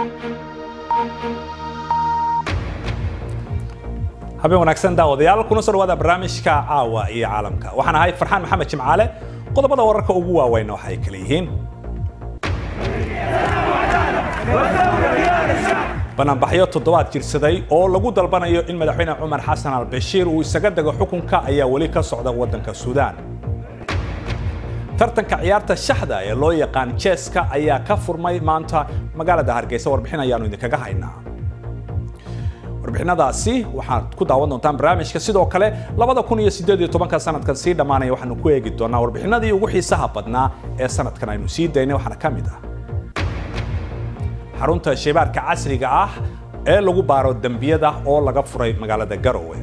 habeen wanaagsan daawadayaal kuna soo dhawaada barnaamijka caawa iyo caalamka waxaan ahay farxaan maxamed jimcaale qodobada wararka ugu waaweyn waxay kala yihiin banaanbaxyo toddobaad jirsaday oo lagu dalbanayo in madaxweyne cumar xasan albashiir uu isaga dego xukunka ayaa weli ka socda waddanka suudaan tartanka ciyaarta shaxda ee loo yaqaan jeeska ayaa ka furmay maanta magaalada hargeysa warbixin ayaanu idinkaga haynaa warbixinadaasi waxaad ku daawan doontaan barnaamijka sidoo kale labada kun iyo sideed iyo tobanka sanadkan sii dhammaanaya waxaanu ku eegi doonaa warbixinadii ugu xiisaha badnaa ee sanadkan aynu sii daynay waxaana ka mid ah xarunta shaybaarka casriga ah ee lagu baaro dembiyada oo laga furay magaalada garowe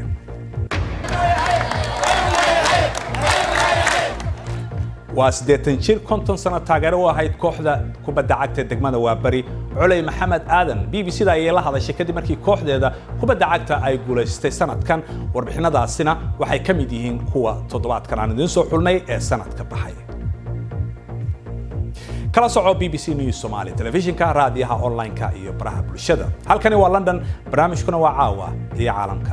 waa siddeetan jir konton sano taageero u ahayd kooxda kubadda cagta degmada waaberi culey maxamed aadan b b c-da ayay la hadashay kadib markii kooxdeeda kubadda cagta ay guulaystay sanadkan warbixinadaasina waxay ka mid yihiin kuwa toddobaadkan aan idiin soo xulnay ee sanadka baxay kala soco b b c news somali telefishinka raadiyaha online-ka iyo baraha bulshada halkani waa london barnaamijkuna waa caawa iyo caalamka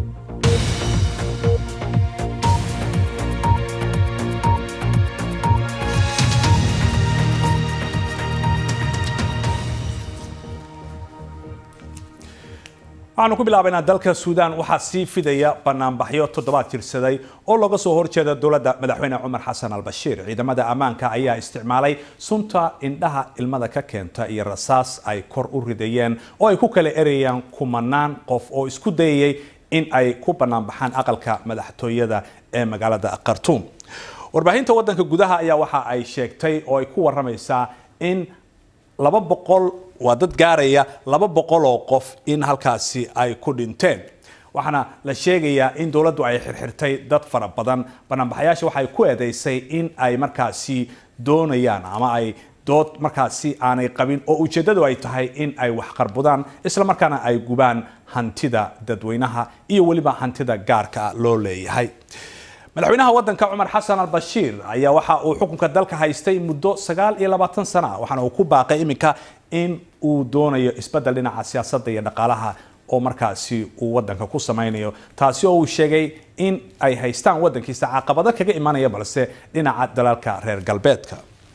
waxaanu ku bilaabaynaa dalka suudaan waxaa sii fidaya banaanbaxyo toddobaad jirsaday oo looga soo horjeeda dowladda madaxweyne cumar xasan albashiir ciidamada ammaanka ayaa isticmaalay sunta indhaha ilmada ka keenta iyo rasaas ay kor u ridayeen oo ay ku kala erayaan kumanaan qof oo isku dayayay in ay ku banaanbaxaan aqalka madaxtooyada ee magaalada khartuum warbaahinta wadanka gudaha ayaa waxa ay sheegtay oo ay ku waramaysaa in laba boqol waa dad gaaraya laba boqol oo qof in halkaasi ay ku dhinteen waxaana la sheegayaa in dowladdu ay xirxirtay dad fara badan banaanbaxayaasha waxay ku eedeysay in ay markaasi doonayaan ama ay dood markaasi aanay qabin oo ujeeddadu ay tahay in ay wax qarbudaan isla markaana ay gubaan hantida dadweynaha iyo weliba hantida gaarka loo leeyahay madaxweynaha waddanka cumar xasan albashiir ayaa waxa uu xukunka dalka haystay muddo sagaal iyo labaatan sana waxaana uu ku baaqay iminka in uu doonayo isbeddel dhinaca siyaasadda iyo dhaqaalaha oo markaasi uu waddanka ku samaynayo taasi oo uu sheegay in ay haystaan waddankiisa caqabado kaga imanaya balse dhinaca dalalka reer galbeedka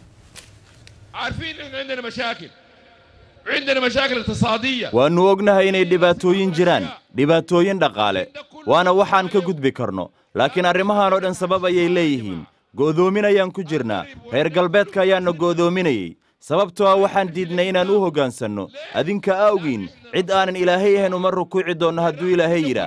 waannu ognahay inay dhibaatooyin jiraan dhibaatooyin dhaqaale waana waxaan ka gudbi karno laakiin arrimahan oo dhan sabab ayay leeyihiin go'doomin ayaan ku jirnaa reer galbeedka ayaanna go'doominayey sababtoo ah waxaan diidnay inaan u hoggaansanno adinka awgiin cid aanan ilaahay ahayn uma rukuuci doonno hadduu ilaahay yidhaah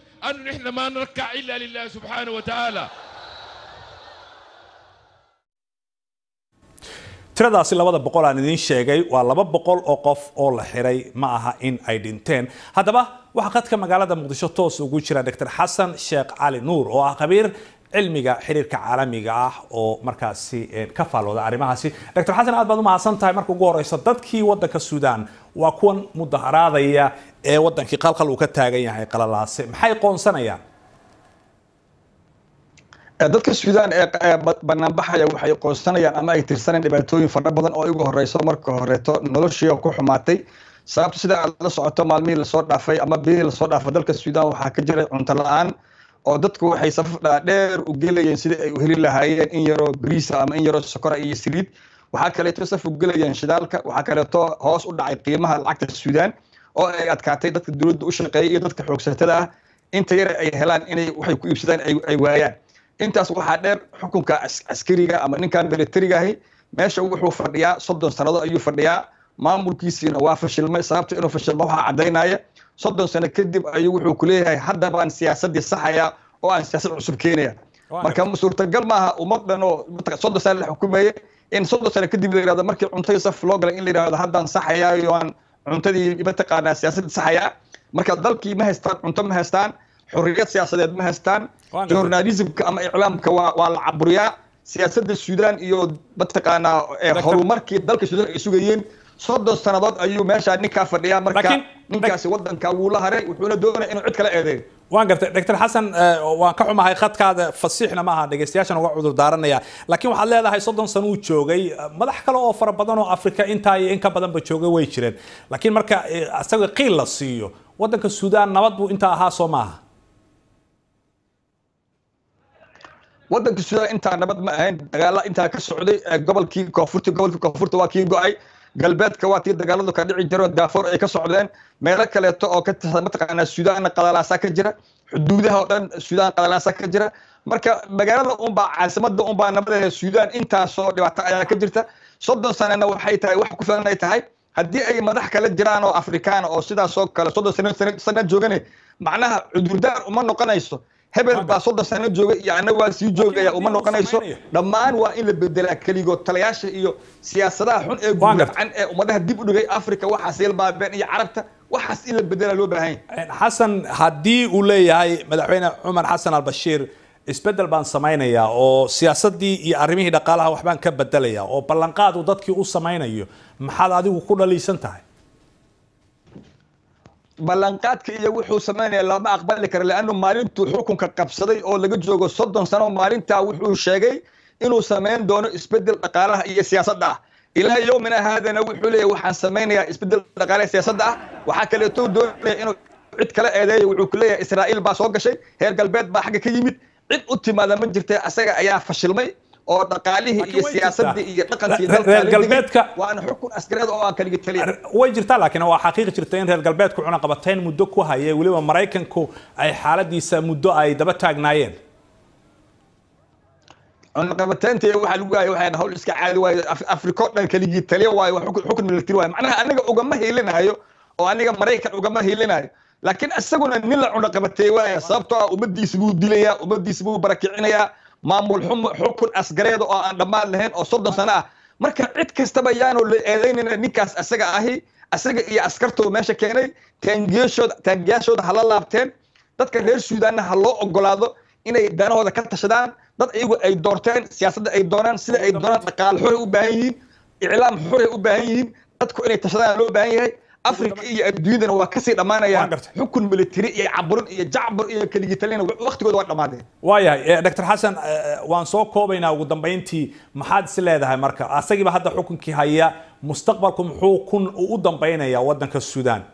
tiradaasi labada boqol aan idiin sheegay waa laba boqol oo qof oo la xiray ma aha in ay dhinteen haddaba waxaa khadka magaalada muqdisho toos ugu jira dr xasan sheekh cali nuur oo ah khabiir cilmiga xiriirka caalamiga ah oo markaasi ka faalooda arrimahaasi dr xasan aad baad u mahadsan tahay marka ugu horeysa dadkii waddanka suudaan waa kuwan mudaharaadaya ee waddankii qalqal uu ka taagan yahay qalalaase maxay qoonsanayaan dadka suudaan ee banaanbaxaya waxay qoonsanayaan ama ay tirsanayaan dhibaatooyin fara badan oo igu horeyso marka horeeto noloshii ku xumaatay sababta sida aad la socoto maalmihii lasoo dhaafay ama bilihii lasoo dhaafay dalka suudaan waxaa ka jiray cunto la-aan oo dadku waxay safaf dhaadheer u gelayeen sidii ay u heli lahaayeen in yaroo bariisa ama in yaroo sokora iyo saliid waxaa kaleeto saf u gelayeen shidaalka waxaa kaleeto hoos u dhacay qiimaha lacagta suudaan oo ay adkaatay dadka dowladda u shaqeeya iyo dadka xoogsatada ah inta yare ay helaan inay waxay ku iibsadaan ay waayaan intaas waxaa dheer xukunka caskariga ama ninkan militariga ahi meesha wuxuu fadhiyaa soddon sannadood ayuu fadhiyaa maamulkiisiina waa fashilmay sababta inuu fashilmo waxaa caddaynaya soddon sano kadib ayuu wuxuu ku leeyahay hadda baan siyaasaddii saxaya oo aan siyaasad cusub keenaya marka suurtagal maaha ummad dhan oo soddon sano la xukumaye in soddon sano kadib la yidhahdo markii cuntadii saf loo galay in la yidhahdo haddaan saxayaa iyo aan cuntadii mataqaanaa siyaasaddii saxayaa marka dalkii ma haystaan cunto ma haystaan xorriyad siyaasadeed ma haystaan journalismka ama iclaamka waa waa la caburiyaa siyaasadda suudaan iyo mataqaanaa horumarkii dalka suudaan ay sugayeen soddon sannadood ayuu meeshaa ninkaa fadhiyaa marka ninkaasi waddanka wuu la haray wuxuuna doonaya inuu cid kala eedeeyo waan gartay dr xasan waan ka xumahay khadkaada fasiixna maaha dhegeystayaashan uga cudur daaranaya laakiin waxaad leedahay soddon sano uu joogay madax kale oo fara badan oo afrika intaa iyo in ka badanba joogay way jireen laakiin marka isaga qiil la siiyo waddanka suudaan nabad buu intaa ahaa soo maaha waddanka suudaan intaa nabad ma ahayn dagaala intaa ka socday gobolkii koonfurta gobolkii koonfurta waa kii go-ay galbeedka waa tii dagaaladu ka dhici jiro daafoor ay ka socdeen meelo kaleeto oo ka tirsan mataqaanaa suudaanna qadalaasa ka jira xuduudaha oo dhan suudaan qadalaasa ka jira marka magaalada unbaa caasimada unbaa nabadeeda suudaan intaasoo dhibaato ayaa ka jirta soddon sanana waxay tahay wax ku filan ay tahay haddii ay madax kale jiraan oo afrikaan oo sidaasoo kale soddon sano sana joogane macnaha cudurdaar uma noqonayso hebel baa soddon sano jooga iyo annaga waa sii joogaya uma noqonayso dhammaan waa in la bedelaa keligood talayaasha iyo siyaasadaha xun ee gurcan ee ummadaha dib u dhigay africa waxaas yalbaabeen iyo carabta waxaas in la bedelaa loo baahan yahay xasan haddii uu leeyahay madaxweyne cumar xasan albashiir isbedel baan samaynayaa oo siyaasadii iyo arrimihii dhaqaalaha waxbaan ka bedelaya oo ballanqaad uu dadkii u samaynayo maxaad adigu ku dhaliisan tahay ballanqaadka iyo wuxuu samaynaya lama aqbali kara leannu maalintuu xukunka qabsaday oo laga joogo soddon sano maalintaa wuxuu sheegay inuu samayn doono isbedel dhaqaalaha iyo siyaasadda ah ilaa yowmina haadana wuxuu leeyahy waxaan samaynayaa isbedel dhaqaalaha siyaasadda ah waxaa kaleeto doonaya inuu cid kale eedeeyo wuxuu ku leeyahay israa'iil baa soo gashay reer galbeed baa xagga ka yimid cid u timaada ma jirta asaga ayaa fashilmay oo dhaqaalihii iyo siyaasadii iyo dhaqankii reer galbeedka waana xukun askareed oo aan kaligi taliya way jirtaa laakiin waa xaqiiqi jirta in reer galbeedku cunaqabatayn muddo ku hayay weliba maraykanku ay xaaladiisa muddo ay daba taagnaayeen cunaqabataynta waxaa lagu waayay waxay hawl iska caadi waayo afriko dhan kaligii taliya waayo xukun military waayo macnaha aniga ugama hiilinayo oo aniga maraykan ugama hiilinayo laakiin isaguna nin la cunaqabateey waaya sababtoo ah ummadiisa buu dilayaa ummadiisa buu barakicinayaa maamul xukun asgareeda oo aan dhammaan lahayn oo soddon sano ah marka cid kastaba yaanu la eedaynayna ninkaas asaga ahi asaga iyo askartoo meesha keenay taangiyashooda taangiyaashooda hala laabteen dadka reer suudaanna ha loo ogolaado inay danahooda ka tashadaan dad iyagu ay doorteen siyaasadda ay doonaan sida ay doonaan dhaqaale xuray u baahan yihiin iclaam xuray u baahan yihiin dadku inay tashadaan loo baahan yahay africa iyo adduunyadana waa kasii dhammaanayaan xukun military iyo caburin iyo jacbur iyo keligitalina waktigooda waa dhammaadeen waayahay dr xasan waan soo koobaynaa ugu dambayntii maxaad is leedahay marka asagiiba hadda xukunkii haya mustaqbalku muxuu kun u dambaynayaa waddanka suudaan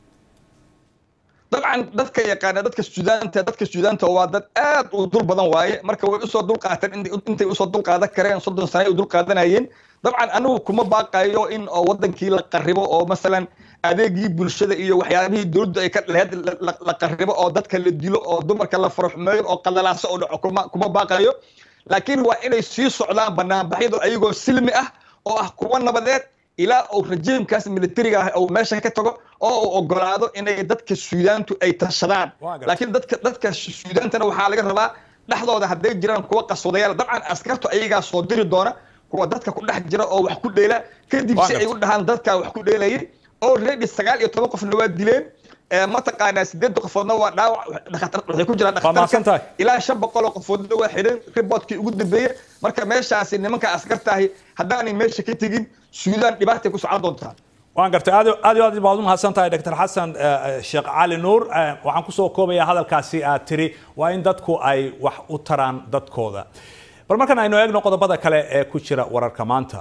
dabcan dadka yaqaana dadka suudaanta dadka suudaanta waa dad aad u dul badan waaye marka way usoo dul qaateen intay usoo dul qaadan kareen soddon sano ay u dul qaadanayeen dabcan anigu kuma baaqayo in oo wadankii la qaribo oo masalan adeegii bulshada iyo waxyaabihii dowladdu ay ka lahayd la qaribo oo dadka la dilo oo dumarka la faraxumeeyo oo qadalaaso oo dhaco kuma kuma baaqayo laakiin waa inay sii socdaan banaanbaxyadu ayagoo silmi ah oo ah kuwa nabadeed ilaa uu rajiimkaas militariga ah uu meesha ka tago oo uu ogolaado inay dadka suudaantu ay tashadaan laakiin dadka dadka suudaantana waxaa laga rabaa dhexdooda hadday jiraan kuwa qaswadayaal dabcan askartu ayagaa soo diri doona kuwa dadka ku dhex jira oo wax ku dheela kadib si ay u dhahaan dadkaa wax ku dheelayay already sagaal iyo toban qofna waa dileen mataqaanaa sideed qofoodna waa dhaawac waxay ku jiraan dhakhtarka ilaa shan boqol oo qofoodna waa xidhan riboodkii ugu dambeeyey marka meeshaasi nimanka askartaahi haddaanay meesha ka tegin suudaan dhibaatay ku socon doontaa waan gartay aad aad iyo aad baad u mahadsan tahay dr xasan sheekh cali nuur waxaan kusoo koobayaa hadalkaasi aad tiri waa in dadku ay wax u taraan dadkooda bal markan aynu eegno qodobada kale ee ku jira wararka maanta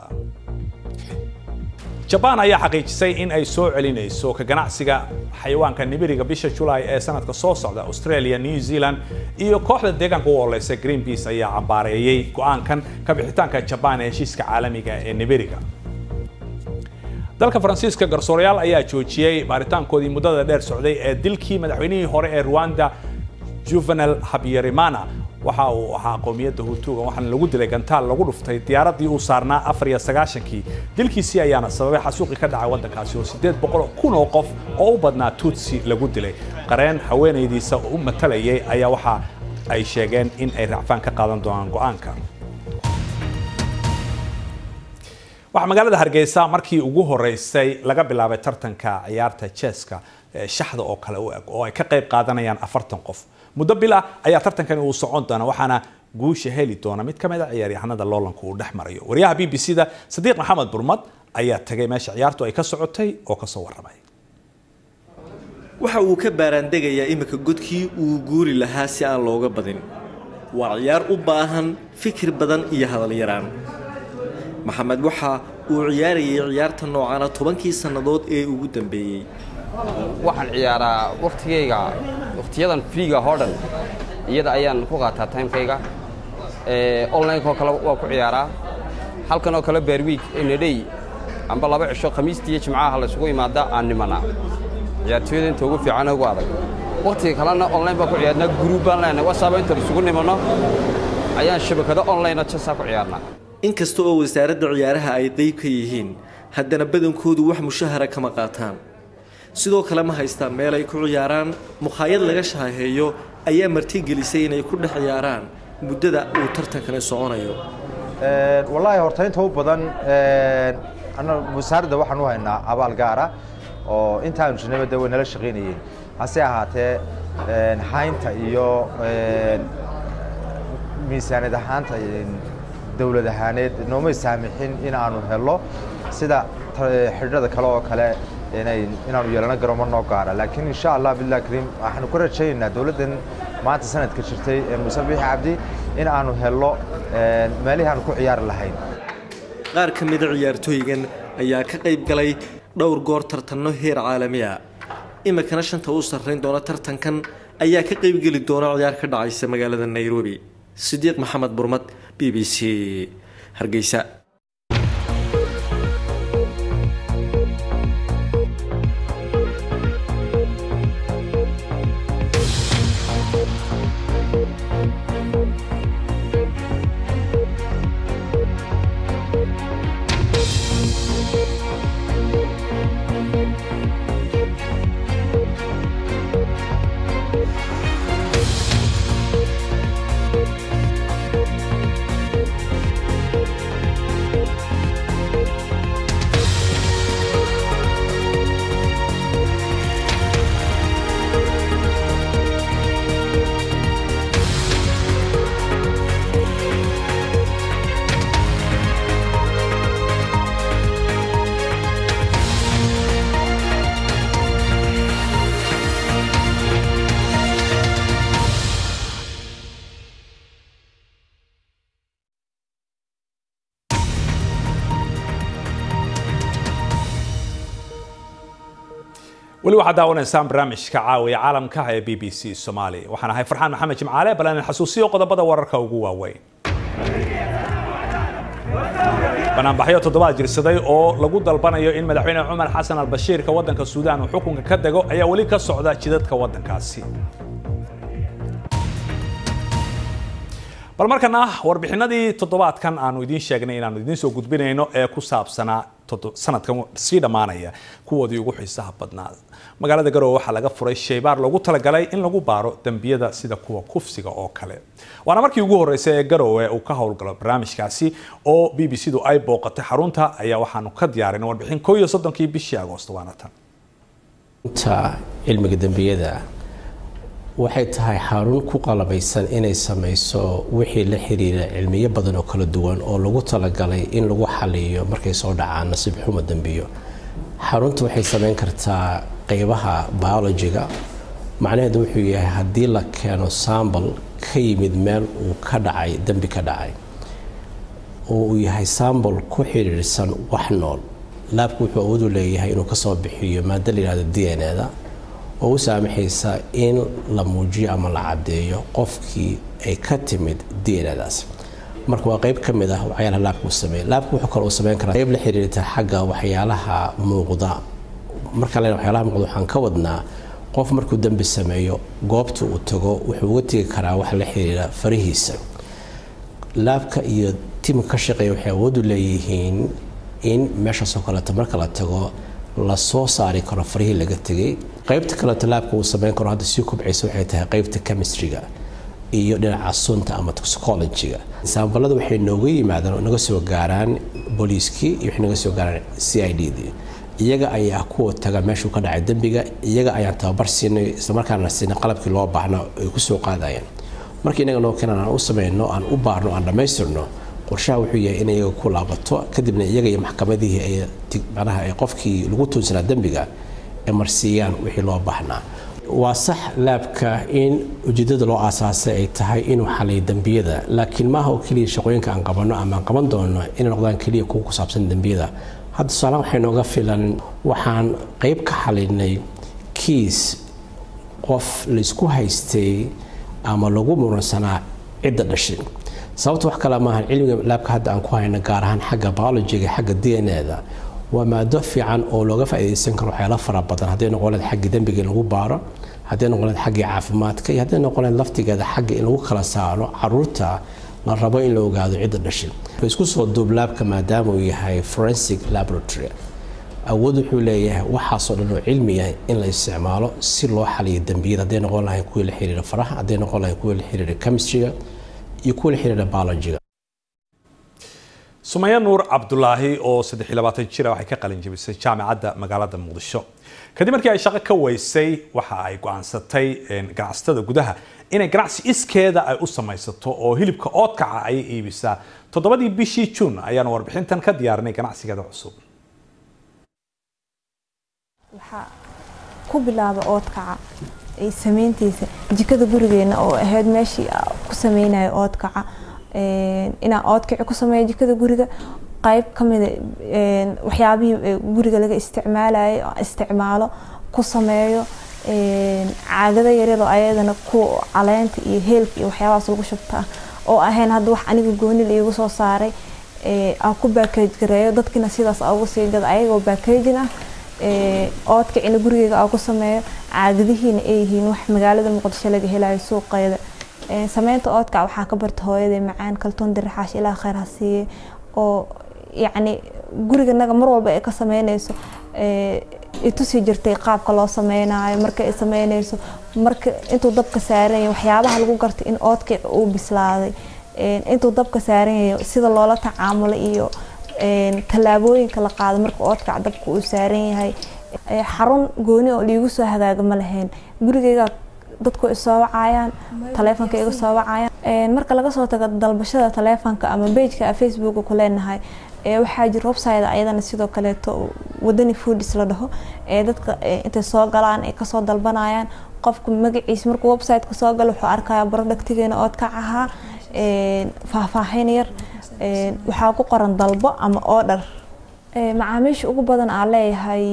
jabaan ayaa xaqiijisay in ay soo celinayso ka ganacsiga xayawaanka nibiriga bisha julaay ee sanadka soo socda australia new zealand iyo kooxda deegaanka u oleysa greenpeace ayaa cambaareeyey go-aankan ka bixitaanka jabaan ee heshiiska caalamiga ee nibiriga dalka faransiiska garsoorayaal ayaa joojiyey baaritaankoodii muddada dheer socday ee dilkii madaxweynihii hore ee rwanda juvenal habyarimana waxa uu ahaa qowmiyadda hutuga waxaana lagu dilay gantaal lagu dhuftay diyaaradii uu saarnaa afar iyo sagaashankii dilkiisii ayaana sababay xasuuqi ka dhacay waddankaasi oo siddeed boqol kun oo qof oo u badnaa tutsi lagu dilay qareen haweenaydiisa u matalayay ayaa waxa ay sheegeen in ay racfaan ka qaadan doonaan go-aanka waxaa magaalada hargeysa markii ugu horeysay laga bilaabay tartanka ciyaarta jeeska shaxda oo kale u eg oo ay ka qayb qaadanayaan afartan qof muddo bil ah ayaa tartankani uu socon doona waxaana guusha heli doona mid ka mid a ciyaaryahanada loolanku uu dhex marayo wariyaha b b c da sadiiq maxamed burmad ayaa tagay meesha ciyaartu ay ka socotay oo kasoo warramay waxa uu ka baaraandegayaa iminka godkii uu guuri lahaa si aan looga badin waa ciyaar u baahan fikir badan iyo hadal yaraan maxamed waxa uu ciyaarayay ciyaarta noocana tobankii sannadood ee ugu dambeeyey waxaan ciyaaraa wakhtigayga wakhtiyadan friiga oo dhan iyada ayaan ku qaataa timekayga onlinekoo kale waa ku ciyaaraa halkan oo kale beerwiig enadhey amba laba cisho khamiistii iyo jimcaha la isugu imaada aan nimanaa ciyaartooyada inta ugu fiican ugu adag wakhtiga kalena online baan ku ciyaarnaa gruub baan leenahay wasaaba inta isugu nimanno ayaan shabakado onlinea jasaa ku ciyaarnaa inkasta oo wasaaradda ciyaaraha ay qayb ka yihiin haddana badankoodu wax mushahara kama qaataan sidoo kale ma haystaan meel ay ku ciyaaraan mukhaayad laga shaaheeyo ayaa martigelisay inay ku dhex ciyaaraan muddada uu tartankani soconayo wallaahi horta inta u badan wasaaradda waxaan u haynaa abaal gaara oo intaanu jirnayba de way nala shaqaynayeen hase ahaatee haynta iyo miisaaniyad ahaanta dowlad ahaaneed noomay saamixin in aanu helo sida xidhada kale oo kale inaanu yeelano garomo noo gaara laakiin insha allah billah kariim waxaanu ku rajaynaynaa dowladdan maanta sanadka jirtay muuse biixi cabdi in aanu helo meelihii aanu ku ciyaari lahayn qaar ka mida ciyaartooygan ayaa ka qayb galay dhowr goor tartanno heer caalami ah iminkana shanta u sarrayn doona tartankan ayaa ka qaybgeli doona ciyaar ka dhacaysa magaalada nairobi sidiiq maxamed burmad b b c hargeysa weli waxaad daawanaysaan barnaamijka caawiya caalamka ee b b c soomaali waxaan ahay farxaan maxamed jimcaale bal aan xasuusiyo qodobada wararka ugu waaweyn banaanbaxyo toddobaad jirsaday oo lagu dalbanayo in madaxweyne cumar xasan albashiirka waddanka suudaan uu xukunka ka dego ayaa weli ka socda jidadka waddankaasi bal markana warbixinadii toddobaadkan aanu idiin sheegnay inaanu idiin soo gudbinayno ee ku saabsanaa sanadkan sii dhammaanaya kuwoodii ugu xiisaha badnaa magaalada garowe waxaa laga furay shaybaar loogu talagalay in lagu baaro dembiyada sida kuwa kufsiga oo kale waana markii ugu horreysay ee garowe uu ka howlgalo barnaamijkaasi oo b b c du ay booqatay xarunta ayaa waxaanu ka diyaarinay warbixin koo iyo soddonkii bishii agoosto waana tan cilmiga dembiyada waxay tahay xarun ku qalabaysan inay samayso wixii la xiriira cilmiyo badan oo kala duwan oo lagu talagalay in lagu xaliyo markay soo dhacaan nasiib xumo dembiyo xarunta waxay samayn kartaa qeybaha biologiga macnaheedu wuxuu yahay haddii la keeno sambal ka yimid meel uu ka dhacay dembi ka dhacay oo uu yahay sambal ku xiriirsan wax nool laabku wuxuu awoodu leeyahay inuu kasoo bixiyo maado la yihahdo d n e da oo u saamaxaysa in la muujiyo ama la caddeeyo qofkii ay ka timid dnadaas marka waa qeyb ka mid ah waxyaalaha laabka uu sameeya laabka wuxuu kale uu sameyn karaa qeyb la xiriirta xagga waxyaalaha muuqda marka len waxyaalaha muuqda waxaan ka wadnaa qof markuu dembi sameeyo goobta uu tago wuxuu uga tegi karaa wax la xiriira farihiisa laabka iyo tiimka ka shaqeeya waxay awoodu leeyihiin in meeshaasoo kaleeto marka la tago lasoo saari karo farihii laga tegay qaybta kaleeto laabka uu sameyn karo hadda sii kubcaysa waxay tahay qaybta chemistryga iyo dhinaca sunta ama toxicologyga saambalada waxay nooga yimaadaan oo naga soo gaaraan booliiskii iyo waxay naga soo gaaraan c i d dii iyaga ayaa kuwa taga meeshuu ka dhacay dembiga iyaga ayaan tababar siinay islamarkaana siinay qalabkii loo baahna ay kusoo qaadayaan marka inaga noo keenan aan u sameyno aan u baarno aan dhammaystirno qorshaha wuxuu yahay in iyaga ku laabato kadibna iyaga iyo maxkamadihii ay manaha ay qofkii lagu tuunsanaa dembiga ay marsiiyaan wixii loo baahnaa waa sax laabka in ujeedada loo aasaasay ay tahay inuu xaliyo dembiyada laakiin maaha oo keliya shaqooyinka aan qabanno ama aan qaban doono inay noqdaan keliya kuwa ku saabsan dembiyada hadda tusaalahan waxay nooga filan waxaan qeyb ka xalinay kiis qof laysku haystay ama lagu muransanaa cidda dhashay sababta wax kale maahan cilmiga laabka hadda aan ku hayno gaar ahaan xagga biologiga xagga d n a da waa maado fiican oo looga faa'iidaysan karo waxyaalo fara badan hadday noqon lahayd xaggii dembiga in lagu baaro hadday noqon lahayd xaggii caafimaadka iyo hadday noqon lahayd laftigeeda xagga in lagu kala saaro caruurta la rabo in la ogaado cidda dhashay isku soo duub laabka maadaama uu yahay forensic laboratory awood wuxuu leeyahay waxaasoo dhan oo cilmi ah in la isticmaalo si loo xaliyo dembiyada hadday noqon lahayd kuwii la xiriira faraha hadday noqon lahayd kuwii la xiriira chemistryga iyo kuwii la xiriira biologiga sumaya nuur cabdulaahi oo jira waxay ka qalin jabisay jaamacadda magaalada muqdisho kadib markii ay shaqo ka weysay waxa ay go-aansatay ganacsatada gudaha inay ganacsi iskeeda ay u samaysato oo hilibka oodkaca ay iibisaa toddobadii bishii juun ayaanu warbixintan ka diyaarinay ganacsigeeda cusub waxaa ku bilaaba oodkaca samayntiisa jikada gurigeena oo ahayd meeshii ku sameynayo oodkaca inaan oodkici ku sameeyo jikada guriga qayb kamida waxyaabihii guriga laga isticmaalayo isticmaalo ku sameeyo caagada yaryaroo ayadana ku caleenta iyo heelka iyo waxyaabahaas lagu shubtaa oo ahayn hadda wax aniga gooni la iigu soo saaray aan ku baakage gareeyo dadkina sidaas ugu sii gada ayagoo baakagin ah oodkicina gurigeyga aan ku sameeyo caagadihiina ay yihiin wax magaalada muqdisho laga helayo suuqeeda sameynta oodkac waxaa ka barta hooyadee macaan kaltoon dirixaash ilaa kheyr ha siiye oo yacni guriganaga mar walba ay ka sameyneyso itusi jirtay qaabka loo sameynayo marka ay sameyneyso marka intuu dabka saaran yahay waxyaabaha lagu gartay in oodkic uu bislaaday intuu dabka saaran yahay sida loola tacaamulo iyo tallaabooyinka la qaado marka oodkac dabka uu saaran yahay xarun gooni oo liigu soo hagaaga ma lahayn gurigeyga dadku isoo wacayaan taleefonka iga soo wacayaan marka laga soo tago dalbashada taleefonka ama bejka facebooka ku leenahay waxaa jira website ayadana sidoo kaleeto wadani foodis la dhaho dadka intay soo galaan ay kasoo dalbanayaan qofka magaciisa markuu websiteka soo galo wuxuu arkaya productigeena oodkac ahaa faahfaahin yar waxaa ku qoran dalbo ama order macaamiisha ugu badan aan leeyahay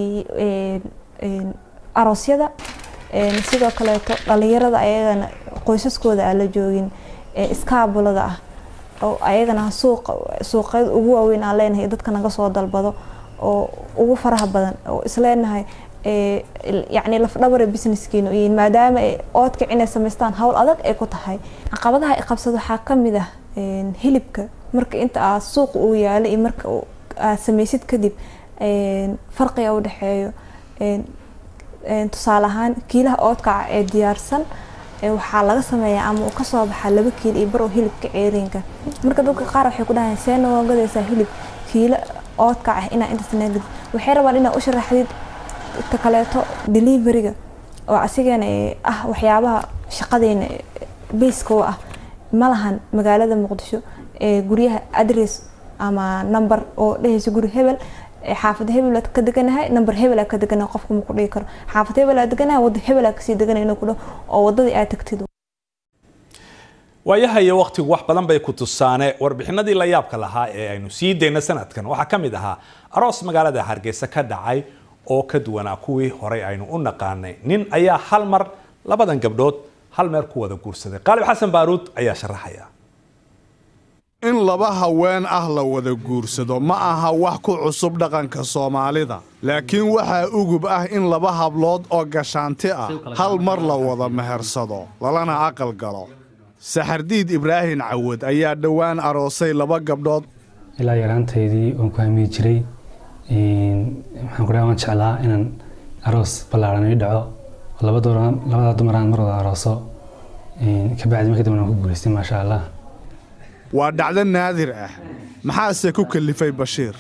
aroosyada sidoo kaleeto dhalinyarada ayagana qoysaskooda aan la joogin iskaabulada ah oo ayagana suuqa suuqyada ugu waaweyn aan leenahay dadka naga soo dalbado oo ugu faraha badan oo isleenahay yacni lafdhabara businesskiina yihiin maadaama oodkic inay samaystaan hawl adag ay ku tahay caqabadaha ay qabsado waxaa kamid ah hilibka marka inta aad suuqa uu yaalo iyo marka aad samaysid kadib farqiga u dhexeeyo tusaale ahaan kiilaha oodkaca ee diyaarsan waxaa laga sameeyaa ama uu kasoo baxaa laba kiil iyo bar oo hilibka ceeriinka marka dadka qaar waxay ku dhahayan see noo gadaysaa hilib kiilo oodkac ah inaa intaas naagad waxay rabaan inaa u sharaxdid ta kaleeto deliveryga oo asigana ah waxyaabaha shaqadeena bayska u ah ma lahan magaalada muqdisho ee guryaha adress ama number oo dhehaysa guri hebel xaafad hebel ka deganahay number hebel ka deganahay qofka ma ku dhigi karo xaafad hebel aa deganahay wadda hebel aa kasii deganay inuu ku dhaho oo waddadii aad tagtid waayaha iyo wakhtigu wax badan bay ku tusaane warbixinadii la yaabka lahaa ee aynu sii dayna sanadkan waxaa ka mid ahaa aroos magaalada hargeysa ka dhacay oo ka duwanaa kuwii horey aynu u naqaanay nin ayaa hal mar labadan gabdhood hal meer ku wada guursaday qaalib xasan baaruud ayaa sharaxaya in laba haween ah la wada guursado ma aha wax ku cusub dhaqanka soomaalida laakiin waxaa ugub ah in laba hablood oo gashaanti ah hal mar la wada mehersado lalana aqal galo saxardiid ibraahin cawad ayaa dhowaan aroosay laba gabdhood ilaa yaraantaydii waan ku hamiyi jiray waxaan ku dhaha waan jeclaa inaan aroos ballaaran ii dhaco oo labadaa dumaraan mar wada arooso kabacdi markii dambe waan ku guulaystay maasha allah waa dhacdo naadir ah maxaase ku kalifay bashiir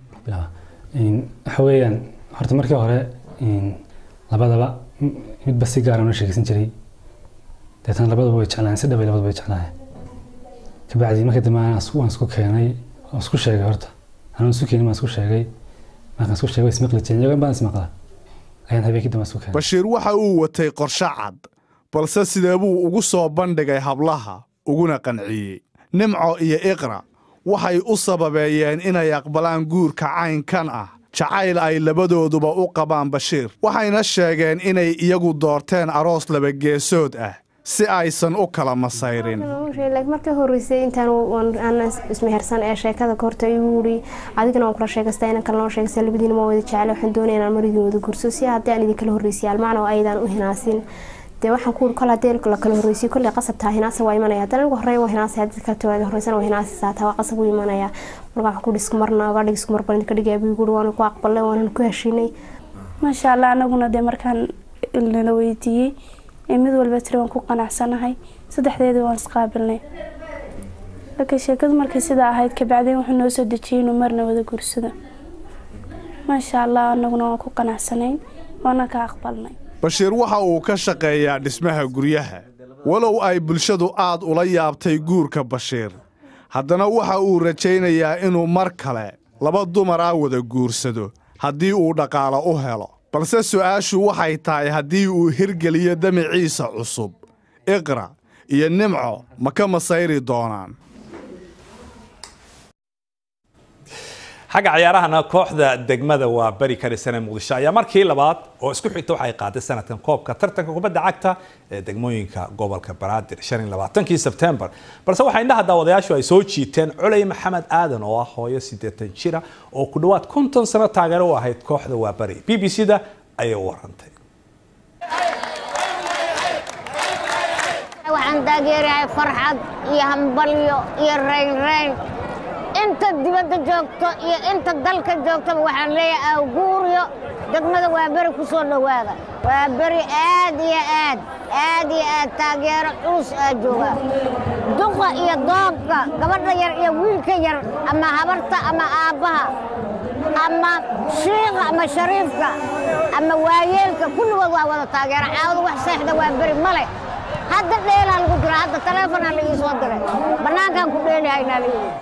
waxa weeyaan horta markii hore labadaba midba si gaara noo sheegeysan jiray deetana labadaba way jeclaayeen si dhabay labadaba way jeclaayeen kabacdi markii dambe waan isku keenay waan isku sheegay horta anuu isu keenin baan isku sheegay markaan isku sheegay ismaqli jirin iyago in baan ismaqla ayaan habeenkii dambe isku keenay bashiir waxa uu watay qorshe cad balse sidee buu ugu soo bandhigay hablaha uguna qanciyey nimco iyo iqra waxay u sababeeyeen inay aqbalaan guurka caynkan ah jacayl ay labadooduba u qabaan bashiir waxayna sheegeen inay iyagu doorteen aroos labageesood ah si aysan u kala masayrin markii horeysay intaan aan ismehersan ee sheekada kahorta igu wuri adigana waan kula sheegasta inaan kala noo sheegasta labadiina ma wada jecel waxaan doonaya inaan marigii wada gurso si haddii aan idinkala horreysay almacna oo aydan u hinaasin dee waxaan ku kol haddii la kala horreysay kolley qasabtaa hinaasa waa imanaya haddana anigu horreeya waa hinaasay haddii kale tawaada horreysana waa hinaasaysaa taa waa qasab u imanaya marka waxaan ku dhisku marna ogaa dhigisku mar baan idinka dhigaya buu guri waan ku aqbalay waanan ku heshiinay maasha allah anaguna dee markaan nala weydiiyey ee mid walba tiri waan ku qanacsanahay saddexdeedii waan isqaabilnay laakiin sheekadu markay sidaa ahayd kabacdeen wuxuu noo soo dejiyey inuu marna wada gursado maasha allah anaguna waan ku qanacsanayn waana ka aqbalnay bashiir waxa uu ka shaqeeyaa dhismaha guryaha walow ay bulshadu aad ula yaabtay guurka bashiir haddana waxa uu rajaynayaa inuu mar kale laba dumar ah wada guursado haddii uu dhaqaalo u helo balse su'aashu waxay tahay haddii uu hirgeliyo damiciisa cusub iqra iyo nimco ma ka masayri doonaan xagga ciyaarahana kooxda degmada waa beri karisane muqdisho ayaa markii labaad oo isku xigta waxay qaaday sanadkan koobka tartanka kubadda cagta ee degmooyinka gobolka banaadir kii sebtembar balse waxaa indhaha daawadayaashu ay soo jiiteen culey maxamed aadan oo ah hooyo siddeetan jira oo ku dhowaad konton sano taageero u ahayd kooxda waa beri b b c da ayay u warantay waxaan taageerahay farxad iyo hambalyo iyo raynrayn inta dibadda joogto iyo inta dalka joogtaba waxaan leeyahay awguuryo degmada waa beri ku soo dhowaada waa beri aad iyo aad aad iyo aad taageero culus aa jooga duqa iyo doobka gabadha yar iyo wiilka yar ama habarta ama aabbaha ama shiiqa ama shariifka ama waayeelka kulligood waa wada taageera caawada wax seexda waa beri male hadda dheelaa lagu jira hadda taleefonaa la ii soo diray bannaankaan ku dheelihaynaa la yidhi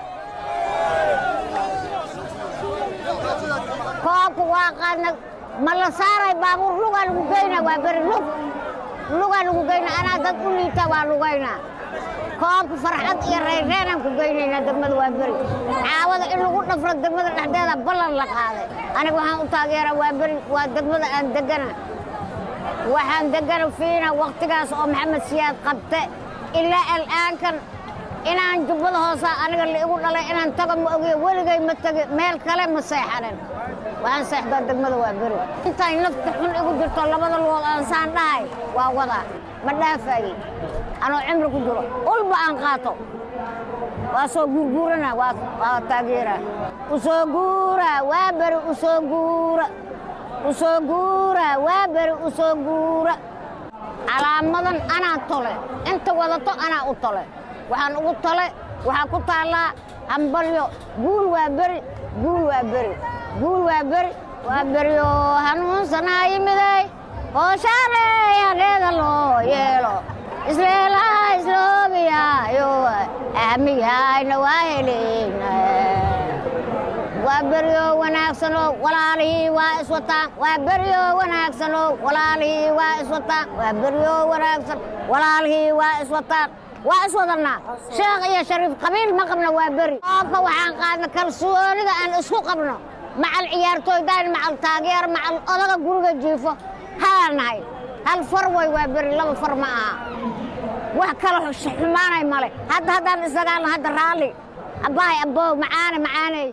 koobka waa qaadna ma la saaray baabuur lugaa lagu geynaa waa beri lug lugaa lagu geynaa anaa dad u liita waa lugaynaa koobka farxad iyo reyreenaan ku geynaynaa degmada waa beri caawada in lagu dhafro degmada dhexdeeda ballan la qaaday aniga waxaan u taageeraa waa beri waa degmada aan degana waxaan degana fiina wakhtigaas oo maxamed siyaad qabte ilaa al'aankan inaan jubbada hoosa aniga la igu dhalay inaan tago ma ogiyo weligay ma tegi meel kale ma seexanin waxaan seexdaa degmada waa beri intaan nafta xun igu jirto labada lugood aan saan dhahay waa wadaa ma dhaafayey anoo cimri ku jiro ulba aan qaato waa soo guurguurana waa taageera usoo guura waa beri usoo guura usoo guura waa beri usoo guura calaamadan anaa tole inta wadato anaa u tole waxaan ugu tole waxaa ku taallaa hambalyo guul waa beri guul waa beri guul waa beri waa beriyo hanuunsanaa yimiday hooshaaneyadheeda loo yeelo isleelaha isloobiyayo ahmiyayna waa heleyna waa beryo wanaagsanoo walaalihii waa iswataan waa beryo wanaagsanoo walaalihii waa iswataan waa beryo wanaagsan walaalihii waa iswataan waa iswadannaa sheekh iyo shariif qabiil ma qabno waa beri koobka waxaan qaadna kalsoonida aan isku qabno macal ciyaartooydaan macal taageer macal odaga guriga jiifo haa nahay hal far way waa beri laba far ma aha wax kala xumaanay male hadda haddaan isdagaalno hadda raalli abbahay abbow macaane macaaney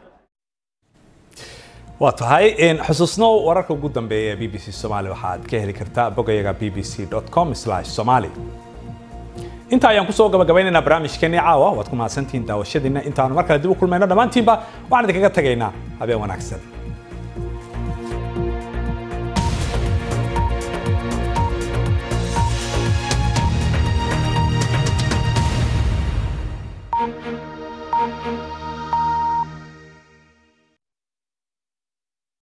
waa tahay xusuusno wararka ugu dambeeya ee b b c somaali waxaad ka heli kartaa bogayaga b b c com somali inta ayaan kusoo gabagabaynaynaa barnaamijkeenii caawa waad ku mahadsantihiin daawashadiina intaanu mar kale dib u kulmayno dhammaantiinba waxaan idinkaga tagaynaa habeen wanaagsan